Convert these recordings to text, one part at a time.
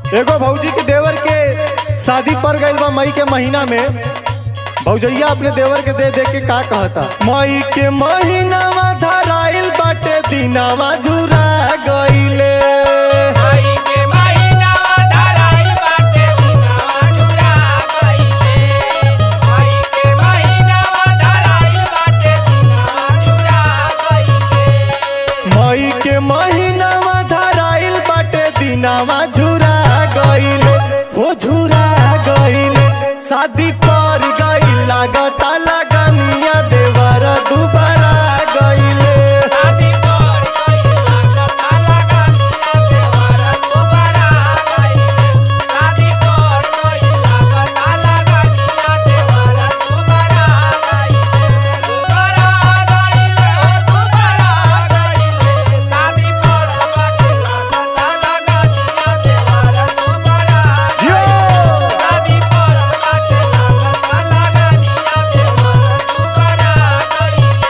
एगो भौजी के देवर के शादी पड़ गइल बा मई के महीना में भौजैया अपने देवर के दे दे के का कहता मई के महीनावा धराइल बाटे दिनावा जुरा गइले आई के महीना धराई बाटे दिनवा जुरा गइले आई के महीना धराई बाटे दिनवा जुरा गइले मई के महीनावा धराइल बाटे दिनावा झुरा गइले हो झुरा गइले शादी पर गइल लागता लगनिया देवर दुबारा गइले शादी पर गइला कथा लगानिया देवर दुबारा गइले शादी पर गइला कथा लगानिया देवर दुबारा गइले दुबारा गइले दुबारा गइले शादी पर गइला कथा लगानिया देवर दुबारा यो! शादी पर गइला कथा लगानिया देवर दुबारा गइले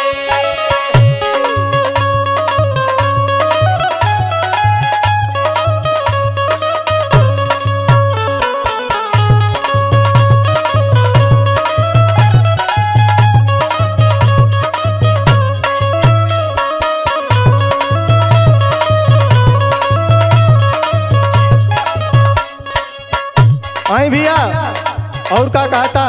आई भैया और का कहता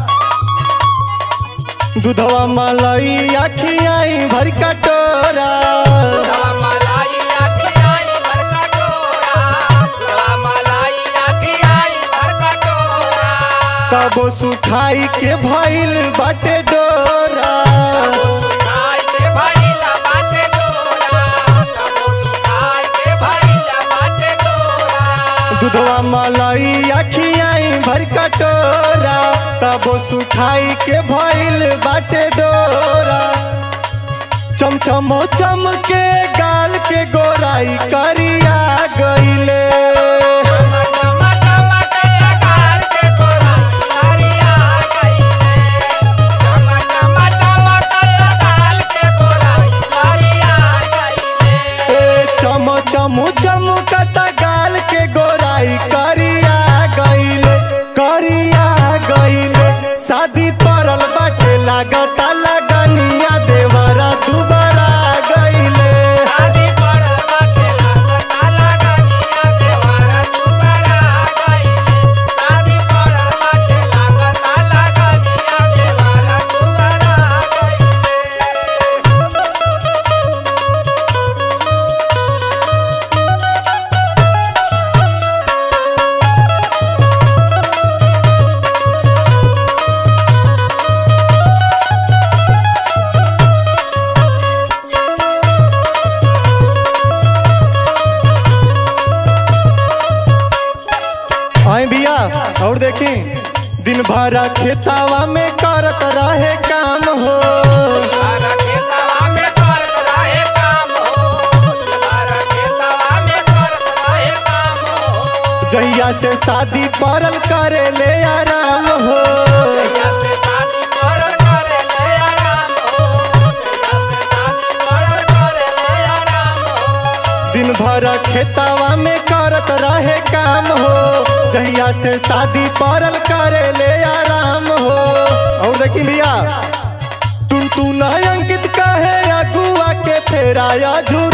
दूधवा मलाई अखियाई भर कटोरा मलाई आखियाई भर का टोरा मलाई आखियाई भर का टोरा तबो सुखाई के भइल बाटे डोरा खाई के भइला बाटे टोरा कबो खाई के भइला बाटे टोरा दूधवा मलाई अखियाई भर कटोरा तबो सुखाई के भइल बाटे डोरा चमचमो चमके गाल के गोराई करिया गइले ए चम चमु चमकता गाल के गोराई करिया गइले करिया गइले शादी पड़ल बाटे लागता लगनिया देवरा दुबारा गइले आई भैया और देखी दिन भर खेतावा में करत रहे काम हो जहिया से शादी पड़ल करे ले आराम हो दिन भर खेतावा में करत रहे काम हो जहिया से शादी पड़ल करे ले आराम हो और देखी भैया टुन टुन अंकित कहे अगुआ के फेराया झूर